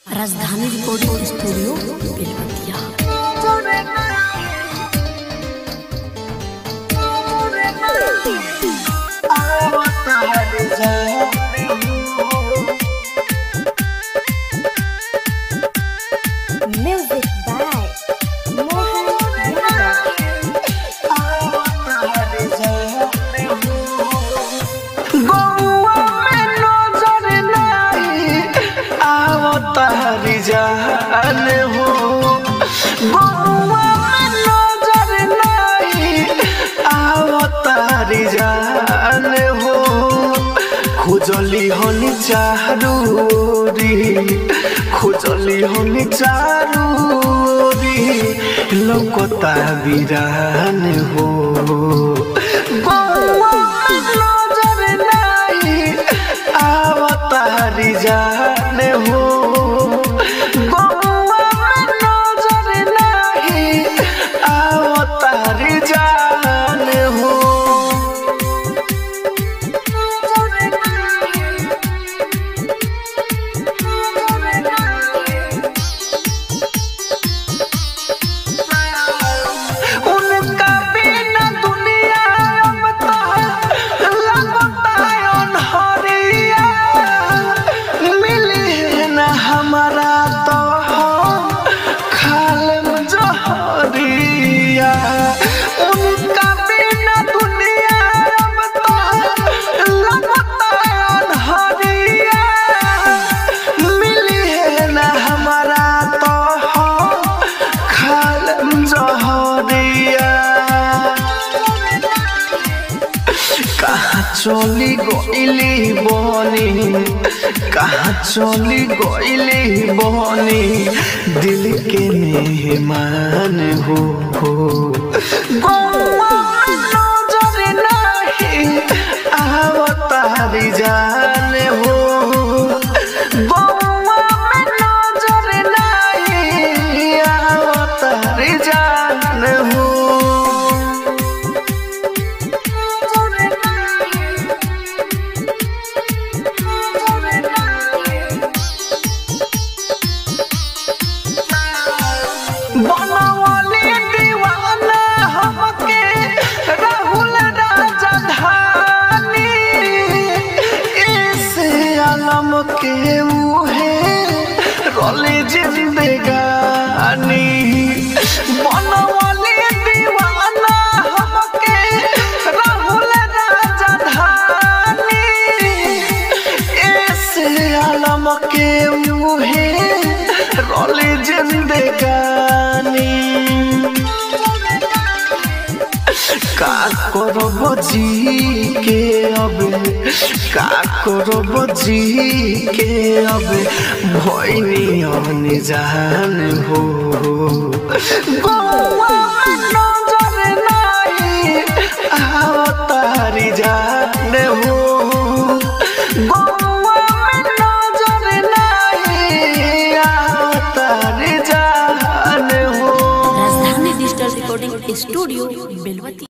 राजधानी recording studio Belwatiya Music by Mohan Yadav. गौआ में नजर नहीं आवतारी जान हो गौआ में नजर नहीं आवतारी जान हो खोजली हनी चारूरी खोजली हनी चारूरी लौकता बिरान हो गौआ में नजर नहीं आवतारी जान हो गौआ में नजर नहीं आवतारी जान हो उनका बिना दुनिया अब तो लगता है अनहरिया मिली न हमारा तो हम खालम जहरिया उनका बिना दुनिया अब तो लगता है अनहरिया मिली न हमारा तो हम खालम जहरिया कहाँ चली गईली बनी कहाँ चली गईली बनी दिल के मेहमान हो गौआ में नजर नहीं आवतारी जान हो गौआ में नजर नहीं आवतारी जान हो बनवली दीवाना हमके राहुल राजधानी इस आलम के मुहे रोले जिंदगानी बनवली दीवाना हमके राहुल राजधानी इस आलम के मुहे रोले जिंदगानी का करब जी के अब का करब जी के अब भैनी अन जान हो गौआ में नजर नहीं आवतारी जान हो गौआ में नजर नहीं आवतारी जान हो राजधानी डिजिटल रिकॉर्डिंग स्टूडियो बेलवतिया